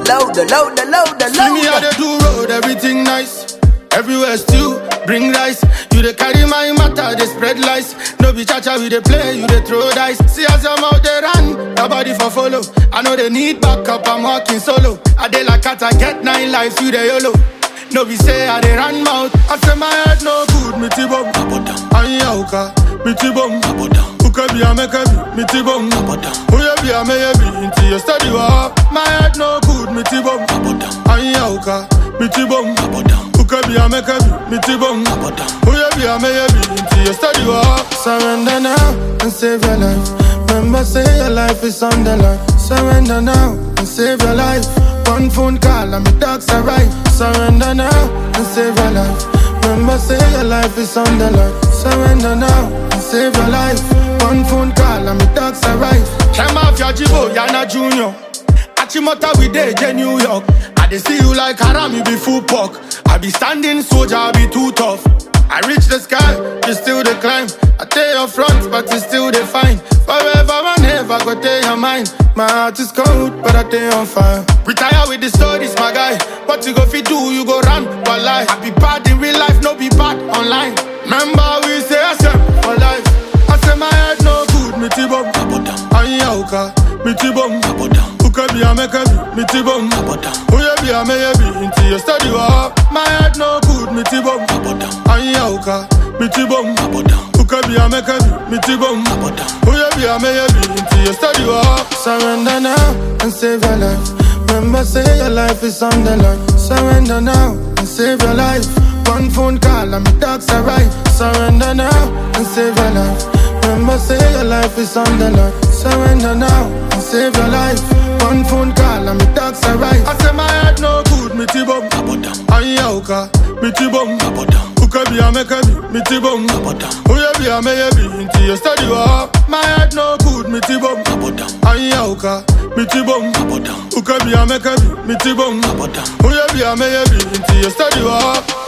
louder, louder, louder, See me how louder. they do road, everything nice. Everywhere stew, bring rice. You they carry my matter, they spread lies. No be cha-cha, we they play, you they throw dice. See as I'm out there run, your body for follow. I know they need backup, I'm walking solo. I dey like cat, I get nine lives, you the YOLO. No be say I dey run mouth. I say my head no good, me tibom. Ayi auka, me tibom. Uka bi ameka bi, me tibom. Uye bi ameye bi, inti you study wa. My head no good, me tibom. Ayi auka, me tibom. Uka bi ameka bi, me tibom. Uye bi ameye bi, inti you study wa. Surrender now and save your life. Remember say your life is on the line. Surrender now and save your life. One phone call and my dogs are right. Surrender now and save your life. Remember, say your life is on the line. Surrender now and save your life. One phone call and my dogs are right. Came off your jibo, Yana Junior. Achimota we day, J New York. I dey see you like haram, you be full pork. I be standing soldier, I be too tough. I reach the sky, you still the climb. I tell your front, but you still the fine. Forever and ever, go tell your mind. My heart is cold, but I stay on fire. Retire with the stories, my guy. What you go fi do, you go run, but lie. I be bad in real life, no be bad online. Remember we say I for life. I say my head no good, me tibom. Ayi auka, me tibom. Uka bi ameka bi, me tibom. Uye bi ameye bi, inti you study wa. My head no good, me tibom. Ayi auka, me tibom. Uka bi ameka bi, me tibom. Uye bi ameye bi, inti you study wa. Surrender now and save your life. Remember say your life is on the line. Surrender now and save your life. One phone call and my dogs are right. Surrender now and save your life. Remember say your life is on the line. Surrender now and save your life. One phone call and my dogs are right. I say my head no good, me tibom. Ayi auka, me tibom. Uka bi ameka bi, me tibom. Uye bi ameye bi, inti you study wa. My head no good, me tibom. Ayi auka, me tibom. Uka bi ameka bi, me tibom. Uye bi ameye bi, inti you study wa.